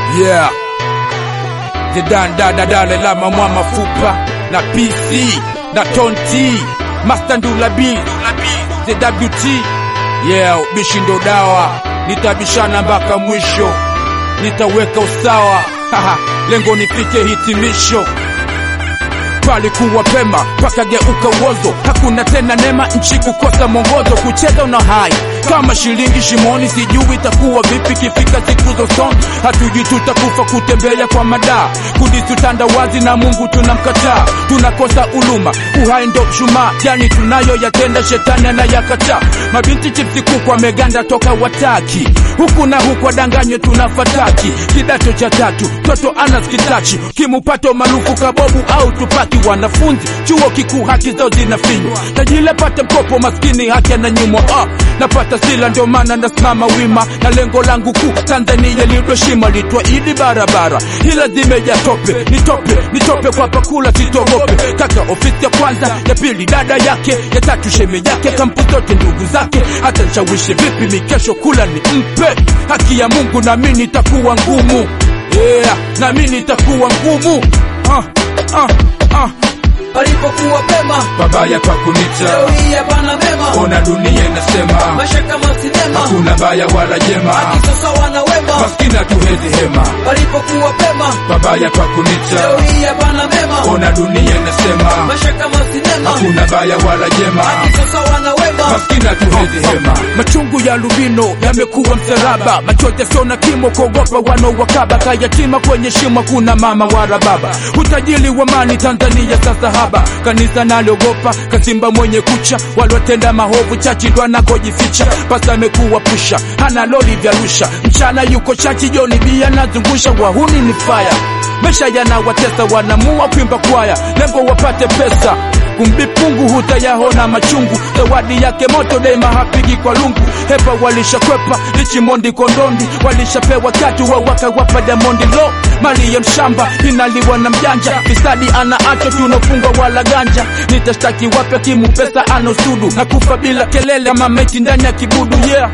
Yeah. Zedan dada dale lama mwa mafupa na PC na tonti Master Ndula B ZWT Yeah, bishi ndo dawa nitabishana mpaka mwisho nitaweka usawa Haha, lengo nifike hitimisho palikuwa pema pakageuka uozo, hakuna tena nema, nchi kukosa mwongozo, kucheza una hai kama shilingi shimoni, sijui itakuwa vipi kifika siku za usoni, hatujui tutakufa kutembea kwa madaa, kudisutanda wazi na Mungu tunamkataa, tunakosa uluma, uhai ndo mshumaa, yani tunayo yatenda, shetani anayakataa, mabinti chipsi kuku wameganda toka wataki, huku na huku wadanganywe tunafataki, kidato cha tatu toto anaskitachi, kimupato maarufu kabobu au tupaki wanafunzi chuo kikuu haki zao zinafinywa, tajila pata mkopo, maskini haki ananyimwa. Ah, napata sila, ndio maana nasimama wima na lengo langu kuu, Tanzania lidoshima litwa idi barabara, ila zimeja tope, nitope nitope kwa pakula, sitogope kaka. Ofisi ya kwanza, ya pili dada yake, ya tatu sheme yake, kampu zote ndugu zake, hata nshawishi vipi mikesho kula ni mpe haki ya Mungu, nami nitakuwa ngumu yeah, nami nitakuwa ngumu ah, ah, ah. palipokuwa pema, Babaya pa kunita leo hii hapana mema, ona dunia inasema maisha kama sinema, hakuna baya wala jema, haki sasa wana wema, maskini hatuwezi hema. palipokuwa pema, Babaya pa leo kunita hii hapana mema, ona dunia inasema maisha kama sinema, hakuna baya wala jema, haki sasa wana wema, maskini hatuwezi hema. Machungu ya lubino yamekuwa msalaba, machozi yasio na kimo, kuogopa wanaowakaba, kayatima kwenye shimo, kuna mama wala baba. Utajiri wa mali Tanzania sasa haba, kanisa naliogopa, kasimba mwenye kucha, walotenda mahovu chachi ndo anakojificha. Pasa amekuwa pusha, hana loli vya rusha, mchana yuko chachi, joni bia nazungusha, wahuni ni faya Maisha yanawatesa, wanamua kuimba kwaya, lengo wapate pesa kumbipungu hutayahona machungu, zawadi yake moto dema hapigi kwa lungu. Hepa walishakwepa lichimondi kondondi, walishapewa tatu wawaka wapa Diamondi lo mali ya mshamba inaliwa na mjanja, fisadi ana acho tunafungwa wala ganja, nitashtaki wape kimu pesa anosudu na kufa bila kelele kama meti ndani ya kibudu yeah.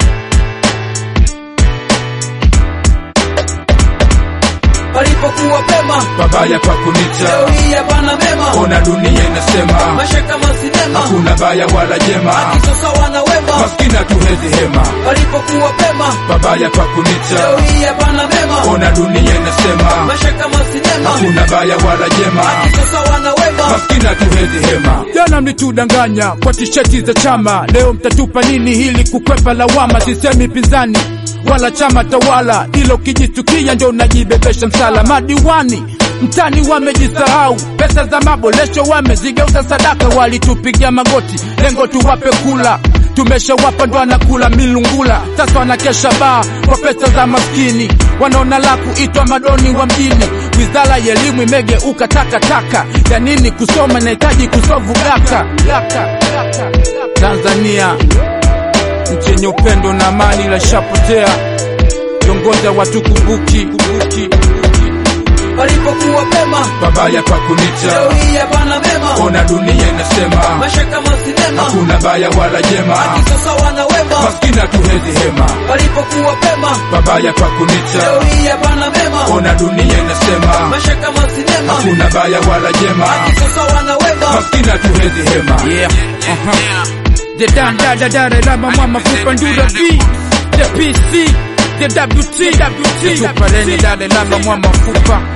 palipokuwa pema, Babaya kwa leo kunita hii hapana mema, ona dunia inasema maisha kama sinema, hakuna baya wala jema, haki sasa wana wema, maskini hatuwezi hema. palipokuwa pema, Babaya kwa leo kunita hii hapana mema, ona dunia inasema maisha kama sinema, hakuna baya wala jema, haki sasa wana wema, maskini hatuwezi hema. Jana mlitudanganya kwa tisheti za chama, leo mtatupa nini hili kukwepa lawama? Sisemi pinzani wala chama tawala, ilo ukijitukia ndio unajibebesha msala. Madiwani mtani wamejisahau, pesa za maboresho wamezigeuza sadaka, walitupigia magoti, lengo tuwape kula tumeshawapa ndo anakula milungula, sasa wanakesha baa kwa pesa za maskini, wanaona la kuitwa madoni wa mjini. Wizara ya elimu imegeuka takataka, ya nini kusoma? Inahitaji kusovu gaka gaka gaka. Tanzania nchi yenye upendo na amani, ila ishapotea. Viongozi hawatukumbuki kumbuki. palipokuwa pema, Babaya kwa leo kunita, hii hapana mema, ona dunia inasema maisha kama sinema, hakuna baya wala jema, haki sasa wana wema, maskini hatuwezi hema. palipokuwa pema, Babaya kwa leo kunita, hii hapana mema, ona dunia inasema maisha kama sinema, hakuna baya wala jema, haki sasa wana wema, maskini hatuwezi hema. Yeah. Uh-huh. The dan da da da da da mama mafupa ndura B The PC The WT WT Tupa leni da da da mama mafupa